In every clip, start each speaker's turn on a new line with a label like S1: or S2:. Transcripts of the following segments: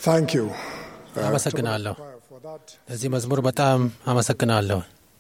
S1: Thank you. uh,
S2: አመሰግናለሁ።
S1: to the choir for that.
S2: ለዚህ መዝሙር በጣም አመሰግናለሁ።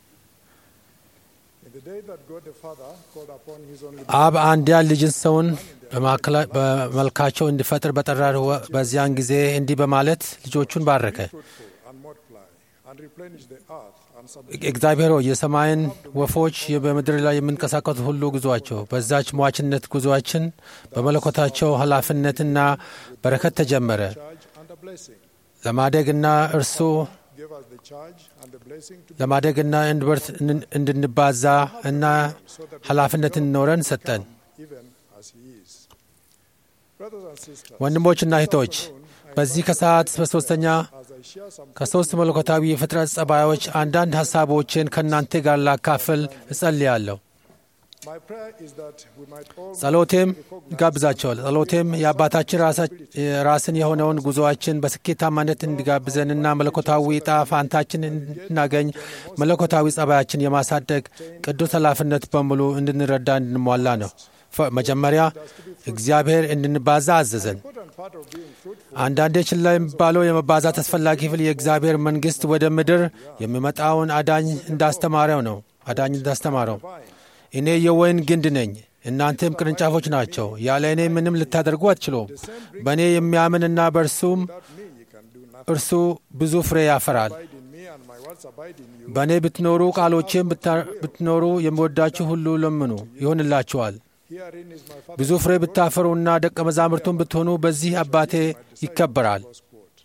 S1: In the day that God the Father called upon his only
S2: አብ አንድያ ልጅን ሰውን በማዕከላ- በመልካቸው እንዲፈጥር በጠራው ወ- በዚያን ጊዜ እንዲህ በማለት ልጆቹን ባረከ።
S1: fruitful and multiply and replenish the earth and subdue
S2: እግዚአብሔር ሆይ የሰማይን ወፎች በምድር ላይ የሚንቀሳቀሱ ሁሉ ጉዞአቸው በዛች ሟችነት ጉዞአችን በመለኮታቸው ኃላፊነትና በረከት ተጀመረ።
S1: charge and a blessing.
S2: ለማደግና እርሱ
S1: Give us the charge and the blessing to
S2: ለማደግና እንድበርት እንድንባዛ እና ኃላፊነት እንኖረን ሰጠን።
S1: even as he is. Brothers and sisters,
S2: ወንድሞችና እህቶች በዚህ ከሰዓት በሦስተኛ
S1: as I share some
S2: ከሦስት መለኮታዊ የፍጥረት ጸባዮች አንዳንድ ሐሳቦችን ከእናንተ ጋር ላካፍል እጸልያለሁ።
S1: my prayer is that we might all
S2: ጸሎቴም ይጋብዛቸዋል። ጸሎቴም የአባታችን ራሳ- ራስን የሆነውን ጉዞአችን በስኬታማነት እንዲጋብዘንና መለኮታዊ ዕጣ ፋንታችን እንድናገኝ መለኮታዊ ጸባያችን የማሳደግ ቅዱስ ኃላፊነት በሙሉ እንድንረዳ እንድንሟላ ነው። ፈ- መጀመሪያ እግዚአብሔር እንድንባዛ አዘዘን።
S1: important part of being fruitful
S2: አንዳንዴ ችላ የሚባለው የመባዛት አስፈላጊ ክፍል የእግዚአብሔር መንግሥት ወደ ምድር የሚመጣውን አዳኝ እንዳስተማረው ነው። አዳኝ እንዳስተማረው እኔ የወይን ግንድ ነኝ፣ እናንተም ቅርንጫፎች ናቸው። ያለ እኔ ምንም ልታደርጉ አትችሉም። በእኔ የሚያምንና በእርሱም
S1: me you can do nothing.
S2: እርሱ ብዙ ፍሬ ያፈራል።
S1: Abide in me and my words abide in you.
S2: በእኔ ብትኖሩ ቃሎቼም ብታ- ብትኖሩ የሚወዳችሁ ሁሉ ለምኑ ይሆንላችኋል።
S1: Herein is my Father.
S2: ብዙ ፍሬ ብታፈሩና ደቀ መዛሙርቱን ብትሆኑ በዚህ አባቴ ይከበራል።
S1: Close quote.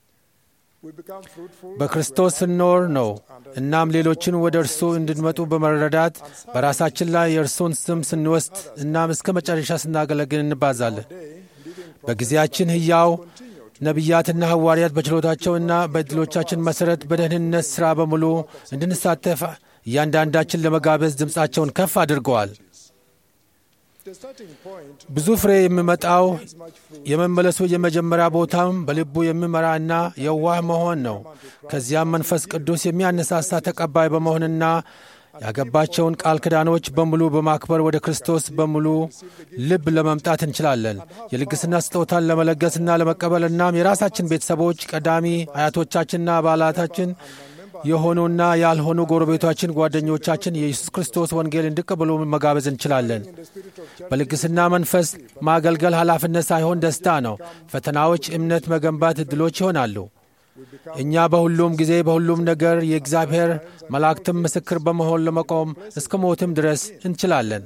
S1: We become fruitful
S2: በክርስቶስ ስንኖር ነው። እናም ሌሎችን ወደ እርሱ እንድንመጡ በመረዳት በራሳችን ላይ የእርሱን ስም ስንወስድ እናም እስከ መጨረሻ ስናገለግል እንባዛለን። በጊዜያችን ሕያው ነቢያትና ሐዋርያት በችሎታቸውና በዕድሎቻችን መሠረት በደህንነት ሥራ በሙሉ እንድንሳተፍ እያንዳንዳችን ለመጋበዝ ድምፃቸውን ከፍ አድርገዋል።
S1: the starting point
S2: ብዙ ፍሬ የሚመጣው
S1: is much fruit.
S2: የመመለሱ የመጀመሪያ ቦታም በልቡ የሚመራና የዋህ መሆን ነው። ከዚያም መንፈስ ቅዱስ የሚያነሳሳ ተቀባይ በመሆንና ያገባቸውን ቃል ኪዳኖች በሙሉ በማክበር ወደ ክርስቶስ በሙሉ ልብ ለመምጣት እንችላለን። የልግስና ስጦታን ለመለገስና ለመቀበል እናም የራሳችን ቤተሰቦች፣ ቀዳሚ አያቶቻችንና አባላታችን የሆኑና ያልሆኑ ጎረቤቶቻችን፣ ጓደኞቻችን የኢየሱስ ክርስቶስ ወንጌል እንዲቀበሉ መጋበዝ እንችላለን። በልግስና መንፈስ ማገልገል ኃላፊነት ሳይሆን ደስታ ነው። ፈተናዎች እምነት መገንባት ዕድሎች ይሆናሉ። እኛ በሁሉም ጊዜ በሁሉም ነገር የእግዚአብሔር መላእክትም ምስክር በመሆን ለመቆም እስከ ሞትም ድረስ እንችላለን።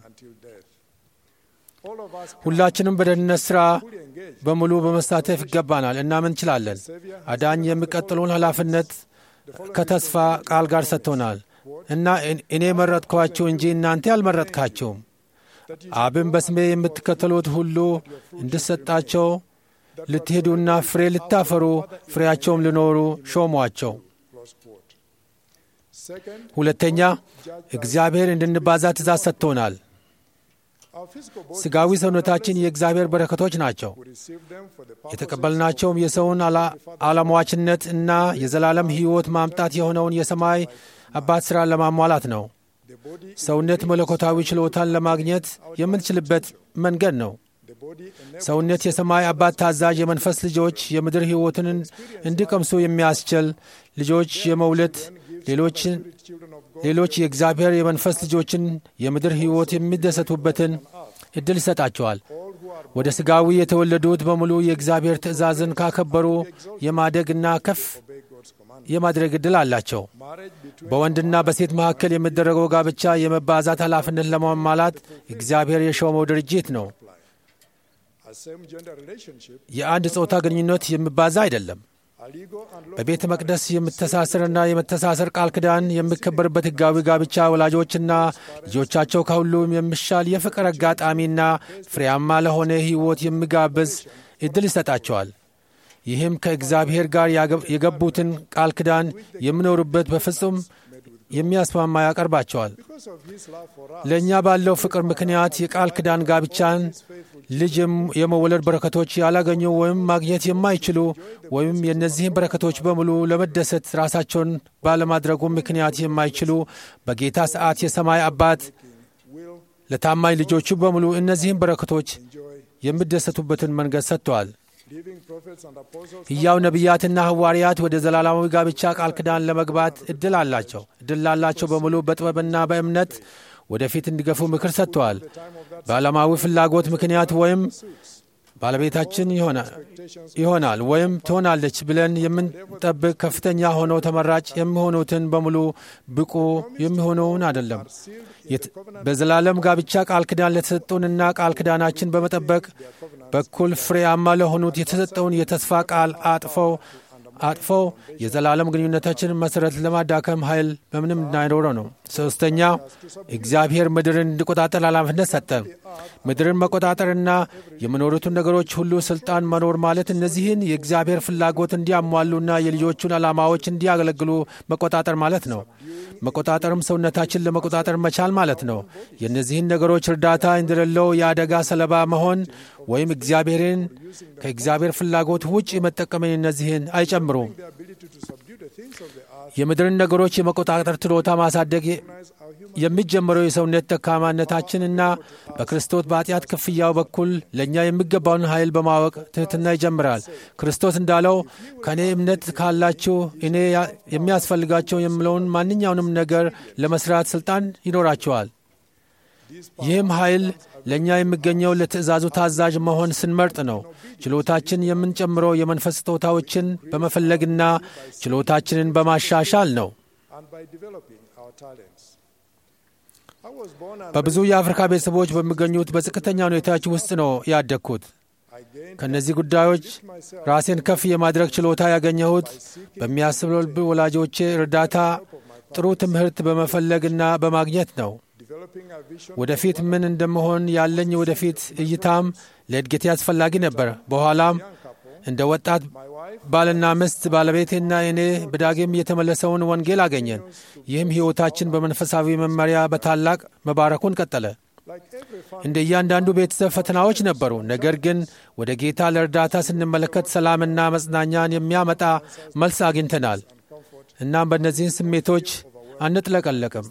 S1: All of us
S2: ሁላችንም በደህንነት ሥራ በሙሉ በመሳተፍ ይገባናል። እናም እንችላለን። አዳኝ የሚቀጥለውን ኃላፊነት ከተስፋ ቃል ጋር ሰጥቶናል እና እኔ መረጥኳችሁ እንጂ እናንተ አልመረጥካችሁም። አብን በስሜ የምትከተሉት ሁሉ እንድሰጣቸው ልትሄዱና ፍሬ ልታፈሩ ፍሬያቸውም ሊኖሩ ሾሟቸው።
S1: close quote. Second,
S2: ሁለተኛ እግዚአብሔር እንድንባዛ ትእዛዝ ሰጥቶናል።
S1: our physical body
S2: ሥጋዊ ሰውነታችን የእግዚአብሔር በረከቶች ናቸው።
S1: we receive them for the purpose
S2: የተቀበልናቸውም የሰውን አላ- አለሟችነት እና የዘላለም ሕይወት ማምጣት የሆነውን የሰማይ አባት ሥራ ለማሟላት ነው።
S1: the body
S2: ሰውነት መለኮታዊ ችሎታን ለማግኘት የምንችልበት መንገድ ነው።
S1: the body enables
S2: ሰውነት የሰማይ አባት ታዛዥ የመንፈስ ልጆች የምድር ሕይወትን እንዲቀምሱ የሚያስችል ልጆች የመውለድ ሌሎችን
S1: children of God
S2: ሌሎች የእግዚአብሔር የመንፈስ ልጆችን የምድር ሕይወት የሚደሰቱበትን ዕድል ይሰጣቸዋል።
S1: all who are
S2: ወደ ሥጋዊ የተወለዱት በሙሉ የእግዚአብሔር ትእዛዝን ካከበሩ የማደግና ከፍ
S1: obey God's command.
S2: የማድረግ ዕድል አላቸው።
S1: Marriage between
S2: በወንድና በሴት መካከል የሚደረገው ጋብቻ የመባዛት ኃላፊነት ለማሟላት እግዚአብሔር የሾመው ድርጅት ነው።
S1: a same gender relationship
S2: የአንድ ጾታ ግንኙነት የሚባዛ አይደለም።
S1: are legal and lawful
S2: በቤተ መቅደስ የምተሳሰርና የመተሳሰር ቃል ኪዳን የሚከበርበት ሕጋዊ ጋብቻ ወላጆችና ልጆቻቸው ከሁሉም የሚሻል የፍቅር አጋጣሚና ፍሬያማ ለሆነ ሕይወት የሚጋብዝ ዕድል ይሰጣቸዋል። ይህም ከእግዚአብሔር ጋር ያገ- የገቡትን ቃል ኪዳን የሚኖሩበት በፍጹም የሚያስማማ ያቀርባቸዋል።
S1: because of his love for us
S2: ለእኛ ባለው ፍቅር ምክንያት የቃል ኪዳን ጋብቻን ልጅ የም- የመወለድ በረከቶች ያላገኙ ወይም ማግኘት የማይችሉ ወይም የእነዚህን በረከቶች በሙሉ ለመደሰት ራሳቸውን ባለማድረጉ ምክንያት የማይችሉ በጌታ ሰዓት የሰማይ አባት
S1: will
S2: ለታማኝ ልጆቹ በሙሉ እነዚህን በረከቶች
S1: enjoy
S2: የሚደሰቱበትን መንገድ ሰጥተዋል።
S1: living prophets and apostles
S2: ሕያው ነቢያትና ሐዋርያት ወደ ዘላለማዊ ጋብቻ ቃል ኪዳን ለመግባት እድል አላቸው። እድል ላላቸው በሙሉ በጥበብና በእምነት ወደፊት እንዲገፉ ምክር ሰጥተዋል። በዓለማዊ ፍላጎት ምክንያት ወይም ባለቤታችን ይሆናል ይሆናል ወይም ትሆናለች ብለን የምንጠብቅ ከፍተኛ ሆነው ተመራጭ የሚሆኑትን በሙሉ ብቁ የሚሆነውን አይደለም። የት- በዘላለም ጋብቻ ቃል ኪዳን ለተሰጡንና ቃል ኪዳናችን በመጠበቅ በኩል ፍሬያማ ለሆኑት የተሰጠውን የተስፋ ቃል አጥፈው አጥፈው የዘላለም ግንኙነታችን መሠረት ለማዳከም ኃይል በምንም እንዳይኖረው ነው። ሦስተኛ እግዚአብሔር ምድርን እንዲቆጣጠር ኃላፊነት ሰጠ። ምድርን መቆጣጠርና የሚኖሩትን ነገሮች ሁሉ ስልጣን መኖር ማለት እነዚህን የእግዚአብሔር ፍላጎት እንዲያሟሉና የልጆቹን ዓላማዎች እንዲያገለግሉ መቆጣጠር ማለት ነው። መቆጣጠርም ሰውነታችን ለመቆጣጠር መቻል ማለት ነው። የእነዚህን ነገሮች እርዳታ እንደሌለው የአደጋ ሰለባ መሆን ወይም እግዚአብሔርን ከእግዚአብሔር ፍላጎት ውጭ መጠቀምን እነዚህን አይጨምሩም።
S1: the ability to subdue the things of the earth
S2: የምድርን ነገሮች የመቆጣጠር ችሎታ ማሳደግ የሚጀምረው የሰውነት ደካማነታችንና በክርስቶስ በኃጢአት ክፍያው በኩል ለእኛ የሚገባውን ኃይል በማወቅ ትሕትና ይጀምራል። ክርስቶስ እንዳለው ከእኔ እምነት ካላችሁ እኔ ያ- የሚያስፈልጋቸው የምለውን ማንኛውንም ነገር ለመስራት ሥልጣን ይኖራቸዋል። ይህም ኃይል ለእኛ የሚገኘው ለትእዛዙ ታዛዥ መሆን ስንመርጥ ነው። ችሎታችን የምንጨምረው የመንፈስ ስጦታዎችን በመፈለግና ችሎታችንን በማሻሻል ነው።
S1: and by developing our talents. I was born and
S2: በብዙ የአፍሪካ ቤተሰቦች በሚገኙት በዝቅተኛ ሁኔታዎች ውስጥ ነው ያደግኩት።
S1: I gained
S2: ከእነዚህ ጉዳዮች ራሴን ከፍ የማድረግ ችሎታ ያገኘሁት በሚያስበልብ ወላጆቼ እርዳታ፣ ጥሩ ትምህርት በመፈለግና በማግኘት ነው።
S1: developing a vision
S2: ወደፊት ምን እንደመሆን ያለኝ ወደፊት እይታም ለእድገቴ አስፈላጊ ነበር። በኋላም እንደ ወጣት ባልና ሚስት ባለቤቴና እኔ በዳግም የተመለሰውን ወንጌል አገኘን። ይህም ሕይወታችን በመንፈሳዊ መመሪያ በታላቅ መባረኩን ቀጠለ።
S1: like every family
S2: እንደ እያንዳንዱ ቤተሰብ ፈተናዎች ነበሩ። ነገር ግን ወደ ጌታ ለእርዳታ ስንመለከት ሰላምና መጽናኛን የሚያመጣ መልስ አግኝተናል። እናም በእነዚህን ስሜቶች አንጥለቀለቅም።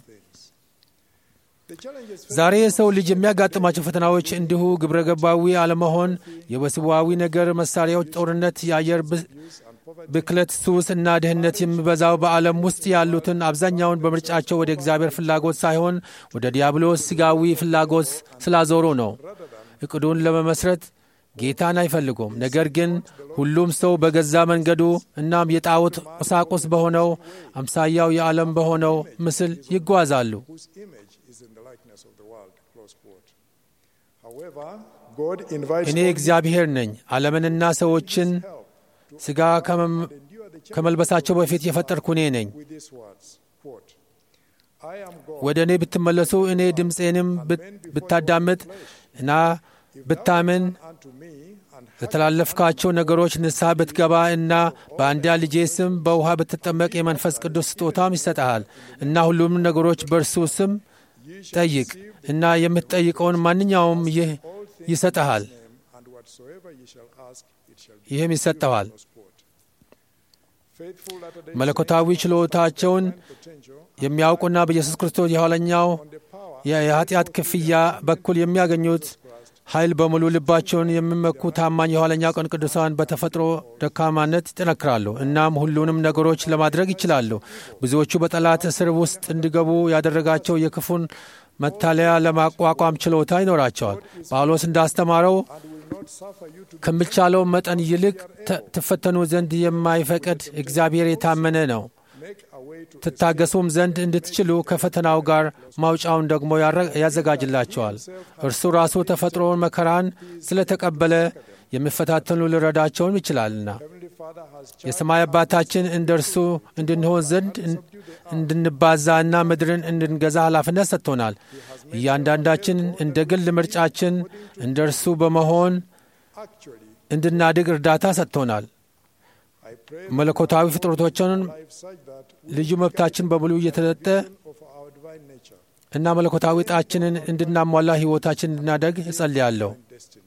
S1: the challenges
S2: ዛሬ የሰው ልጅ የሚያጋጥማቸው ፈተናዎች እንዲሁ ግብረ ገባዊ አለመሆን፣ የወሲባዊ ነገር መሳሪያዎች፣ ጦርነት፣ የአየር ብ- ብክለት፣ ሱስ እና ድህነት የሚበዛው በዓለም ውስጥ ያሉትን አብዛኛውን በምርጫቸው ወደ እግዚአብሔር ፍላጎት ሳይሆን ወደ ዲያብሎስ ሥጋዊ ፍላጎት ስላዞሩ ነው። እቅዱን ለመመስረት ጌታን አይፈልጉም። ነገር ግን ሁሉም ሰው በገዛ መንገዱ እናም የጣዖት ቁሳቁስ በሆነው አምሳያው የዓለም በሆነው ምስል ይጓዛሉ።
S1: whose image is in the likeness of the world. Close quote. However, God invites
S2: እኔ እግዚአብሔር ነኝ፣ ዓለምንና ሰዎችን ሥጋ ከመም- ከመልበሳቸው በፊት የፈጠርኩ እኔ ነኝ።
S1: with these words. Quote, I am God.
S2: ወደ እኔ ብትመለሱ እኔ ድምፄንም ብት- ብታዳምጥ እና ብታምን
S1: unto me and
S2: ለተላለፍካቸው ነገሮች ንስሐ ብትገባ እና በአንድያ ልጄ ስም በውሃ ብትጠመቅ የመንፈስ ቅዱስ ስጦታም ይሰጠሃል እና ሁሉም ነገሮች በእርሱ ስም ጠይቅ እና የምትጠይቀውን ማንኛውም ይህ ይሰጠሃል፣
S1: and whatsoever ye shall ask, it shall be.
S2: ይህም ይሰጠዋል።
S1: Close quote. Faithful Latter-day
S2: መለኮታዊ ችሎታቸውን
S1: potential
S2: የሚያውቁና በኢየሱስ ክርስቶስ የኋለኛው
S1: on the power
S2: የ- የኃጢአት ክፍያ በኩል የሚያገኙት ኃይል በሙሉ ልባቸውን የሚመኩ ታማኝ የኋለኛው ቀን ቅዱሳን በተፈጥሮ ደካማነት ይጠነክራሉ። እናም ሁሉንም ነገሮች ለማድረግ ይችላሉ። ብዙዎቹ በጠላት እስር ውስጥ እንዲገቡ ያደረጋቸው የክፉን መታለያ ለማቋቋም ችሎታ ይኖራቸዋል። ጳውሎስ እንዳስተማረው
S1: and will not suffer you to
S2: ከሚቻለው መጠን ይልቅ ተ- ትፈተኑ ዘንድ የማይፈቅድ እግዚአብሔር የታመነ ነው።
S1: make a way to
S2: ትታገሱም ዘንድ እንድትችሉ ከፈተናው ጋር ማውጫውን ደግሞ ያረ- ያዘጋጅላቸዋል። እርሱ ራሱ ተፈጥሮውን መከራን ስለተቀበለ የሚፈታተኑ ሊረዳቸውም ይችላልና
S1: Heavenly Father has
S2: የሰማይ አባታችን እንደ እርሱ እንድንሆን ዘንድ እን- እንድንባዛና ምድርን እንድንገዛ ኃላፊነት ሰጥቶናል። እያንዳንዳችን እንደ ግል ምርጫችን እንደ እርሱ በመሆን
S1: actually,
S2: እንድናድግ እርዳታ ሰጥቶናል።
S1: I pray
S2: መለኮታዊ ፍጥረቶችን
S1: life such that
S2: ልዩ መብታችን በሙሉ እየተሰጠ
S1: of our divine nature
S2: እና መለኮታዊ ዕጣችንን እንድናሟላ ሕይወታችን እንድናደግ እጸልያለሁ።
S1: and destiny.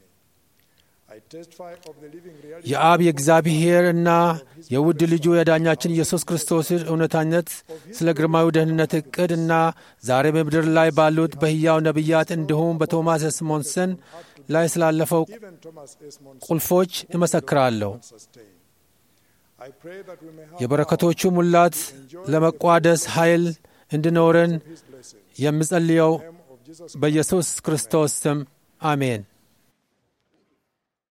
S1: I testify of the living reality
S2: የአብ የእግዚአብሔር እና የውድ ልጁ የዳኛችን ኢየሱስ ክርስቶስ እውነታነት ስለ ግርማዊ ደህንነት ዕቅድ እና ዛሬ በምድር ላይ ባሉት በሕያው ነቢያት እንዲሁም በቶማስ ስሞንሰን ላይ ስላለፈው
S1: even Thomas S. Monson,
S2: ቁልፎች እመሰክራለሁ።
S1: and sustain. I pray that we may have
S2: የበረከቶቹ ሙላት ለመቋደስ ኃይል እንዲኖረን
S1: His blessing.
S2: የምጸልየው
S1: In the name of Jesus
S2: በኢየሱስ ክርስቶስ ስም አሜን።